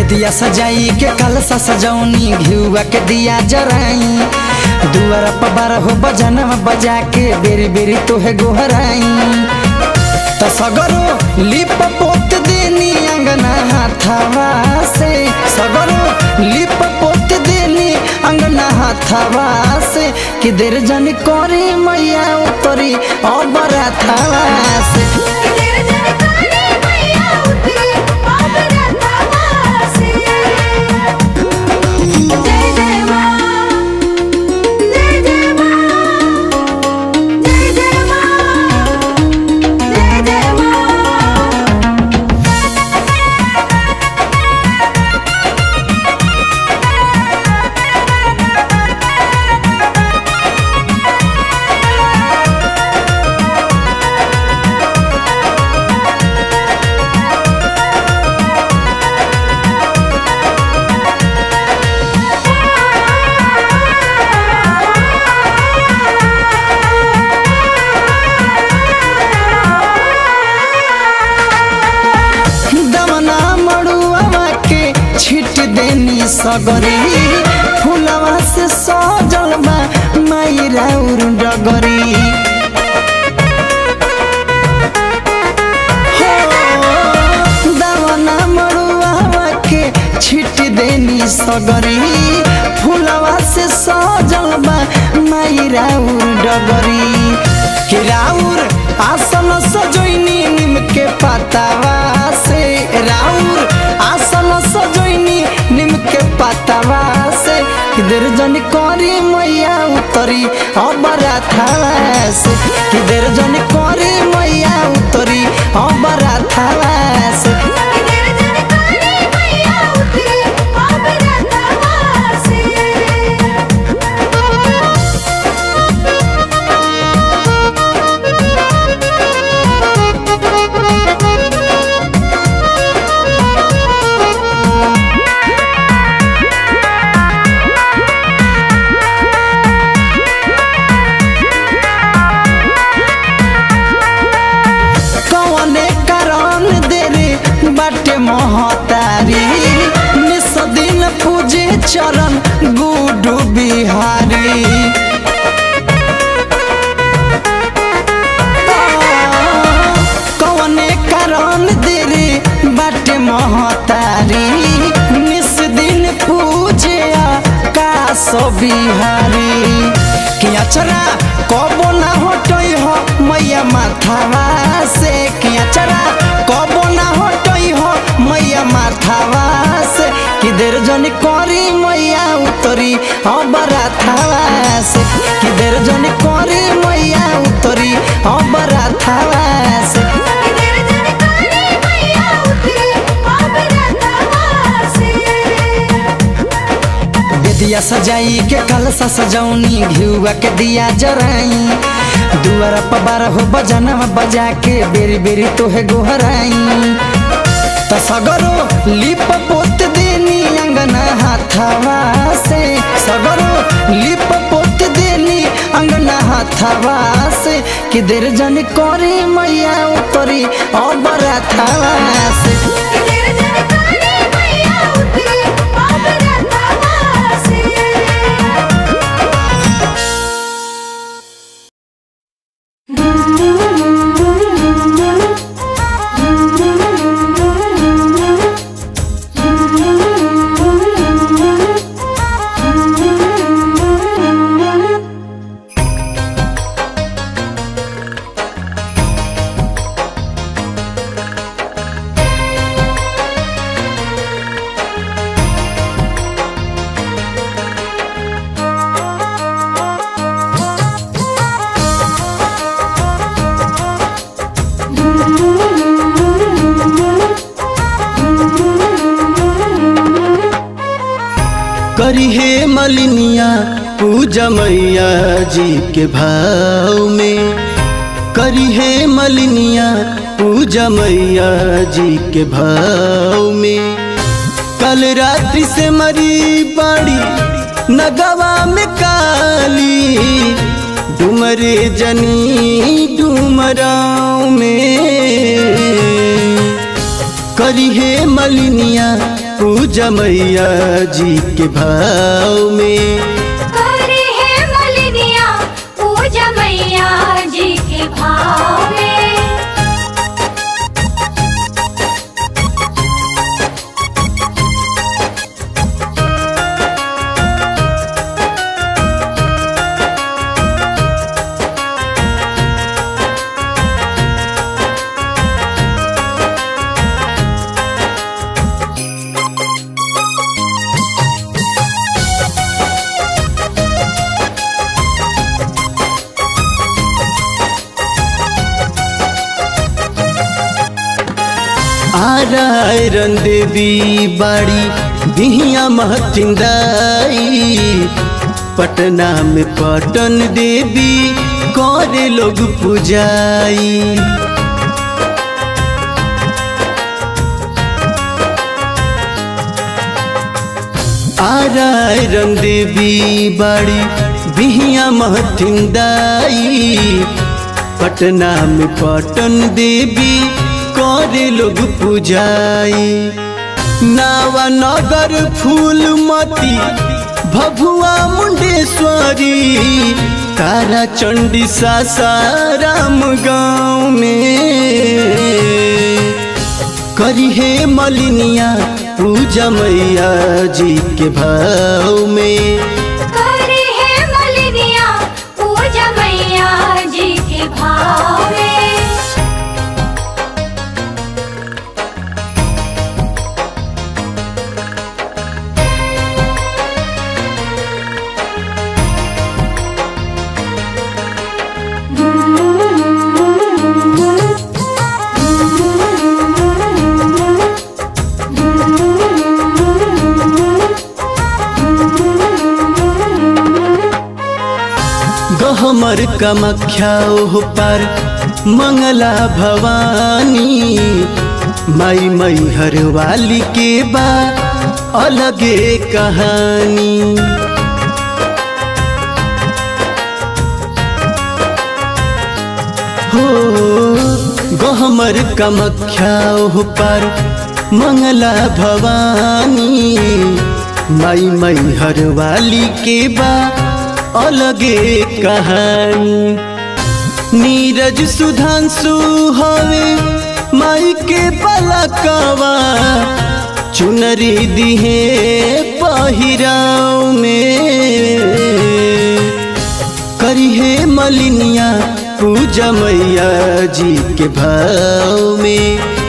बेदिया सजाई के कलसा सजौनी घिउआ के दिया जराई दुआरा पर बारह हो बजनवा बजा के बेरी बेरी तोहे गोहराई त सगरो लिप पोत देनी अंगना हाथवा से सगरो लिप पोत देनी अंगना हाथवा से कि देर जन करी मैया उतरी और बराथवा से तेरे जन काली मैया उतरी बाबरा थावा से जय जय मां जय जय मां जय जय मां जय जय मां दमना मड़ुआ के छिट देनी सगरी फुलवा से सजल बा माई राउर डगरी हो, दमना मड़ुआ के छिट देनी सगरी फुलवा से सजल बा माई राउर डगरी कि राउर आसन सजोइनी निम के पतावा से राउर आसन सजोइनी निम के पतावा से किधर जन करी मैया उतरी अबरा थावा से किधर जन करी मैया उतरी अबरा थावा से तेरे जन काली मैया उतरी बाबरा थावा से कौने कारण देरे बाटे महतारी निस दिन पूजे चरण गुडू बिहारी कौने कारण देरे बाटे महतारी निस दिन पूजे काश बिहारी कि अचरा कबो ना हटई हो मैया माथावा से कि अचरा कबो ना हटई हो मैया माथावा से कि देर जन करी मैया उतरी अबरा थावा से कि देर जन करी मैया उतरी अबरा थावा से तेरे जन काली मैया उतरी बाबरा थावा से बेदिया सजाई के कलसा सजौनी घिउआ के दिया जराई दुआरा पर बारह हो बजनवा बजा के बेरी बेरी तोहे गोहराई त सगरो लिप पोत देनी अंगना हाथवा से सगरो लिप पोत देनी अंगना हाथवा से कि देर जन करी मैया उतरी अबरा थावा से तेरे जन काली मैया उतरी बाबरा थावा से करी हे मलिनिया पूजा मैया जी के भाव में करी हे मलिनिया पूजा मैया जी के भाव में कल रात्रि से मरी बाड़ी नगवा में काली डुमरे जनी डुमराव में करी हे मलिनिया पूजा मैया जी के भाव में करे है मलिनिया पूजा मैया जी के भाव में आरायरन देवी बाड़ी बिहिया महतिंदाई पटना में पटन देवी करे लोग पूजाई आरायरन देवी बाड़ी बिहिया महतिंदाई पटना में पटन देवी करे लोग पूजाई नावा नगर फूलमती भभुआ मुंडेश्वरी तारा चंडी सासाराम गाँव में करी हे मलिनिया पूजा मैया जी के भाव में करे है मलिनिया पूजा मैया जी के भाव में गहमर कमख्या ओह पर मंगला भवानी माई मई हर वाली के बा अलगे कहानी हो गहमर कमख्या ओह पर मंगला भवानी माई मई हर वाली के बा अलगे कहानी नीरज सुधांशु हवे माई के पलकवा चुनरी दिहे पहिराव में करी हे मलिनिया पूजा मैया जी के भाव में